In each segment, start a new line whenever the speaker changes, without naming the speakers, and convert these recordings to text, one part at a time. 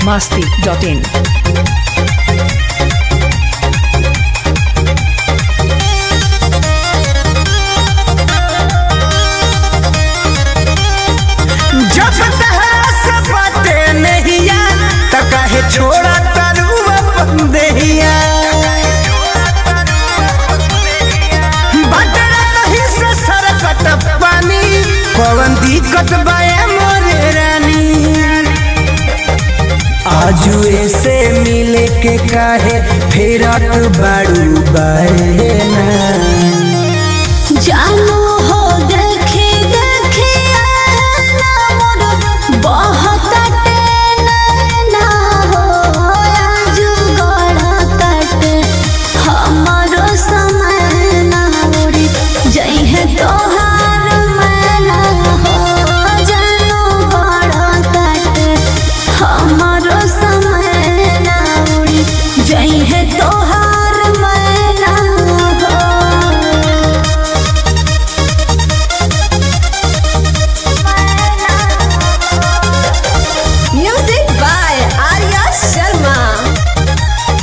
masti.in.
जब तहरा से बाटे नहिया त काहे छोड़ा तारू अपन देहिया बटरा कहीं से सरकत पानी पवन दिक्कत बाए मोरे रानी आजू ऐसे मिले के काहे फेरत बाड़ू बाए ना
जानू हो देखे देखे आना मोर बहुत ना हो आजू गड़ा तट हमारो समय ना उड़ी जई है तोहार मैना हो जानू गड़ा तट हमारो समय ना उड़ी जई है तोहार मैना हो
Music by Arya Sharma.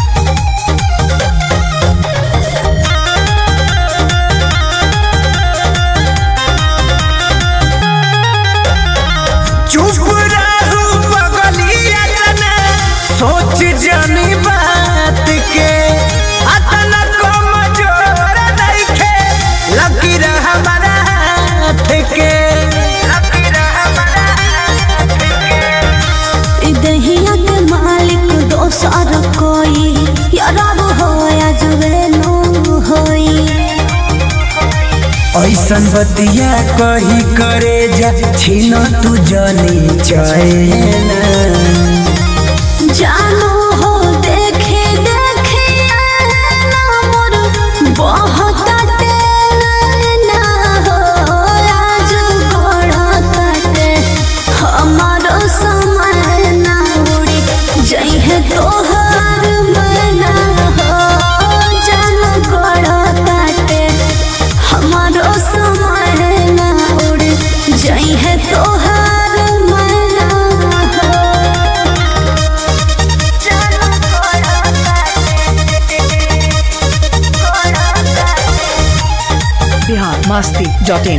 चुप रहू बगलिया जना सोच जानी बात के अतना कमजोर नइखे लकीर हमारा हाथ के लकीर हमारा हाथ के
दहिया के मालिक दोसर कोई यारब हो या जुवेनो होई
ऐसन बतिया कही करे जा छीन तू जनी चैना
जानू हो देखे देखे आना मोर बहुत ना हो आज गोड़ा काटे हमारो समय ना उड़ी जई है तोहार मना हो जानू गोड़ा काटे हमारो समय ना उड़ी जई है तोहार मना हो
Bihar masti.in.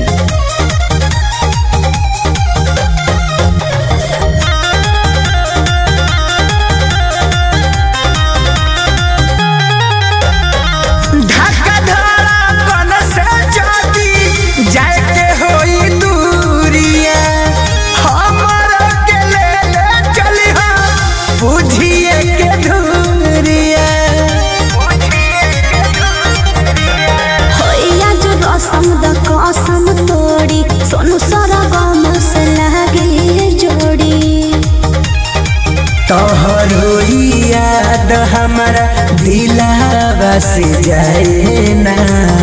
धक्का धड़कन से जाती जाए के होई दूरिया हमर के ले ले चली बुझिए के धूरिया
होइया जो रसम द कसम तोड़ी सोनू सारा गम से लागे जोड़ी
तोहरो याद हमारा दिलावा से जाए ना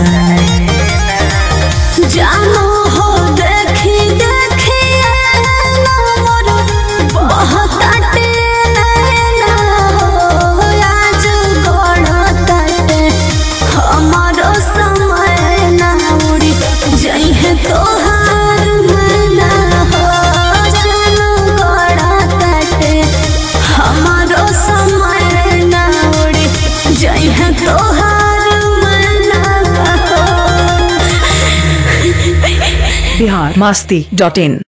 जानो हो देखी देखी आना मोर बहुत ना हो आज गोड़ा तटे हमारो समय ना उड़ी जई है तोहार मना हो जानो गोड़ा तटे हमारो समय ना उड़ी जई है तोहार मना हो
Bihar masti.in.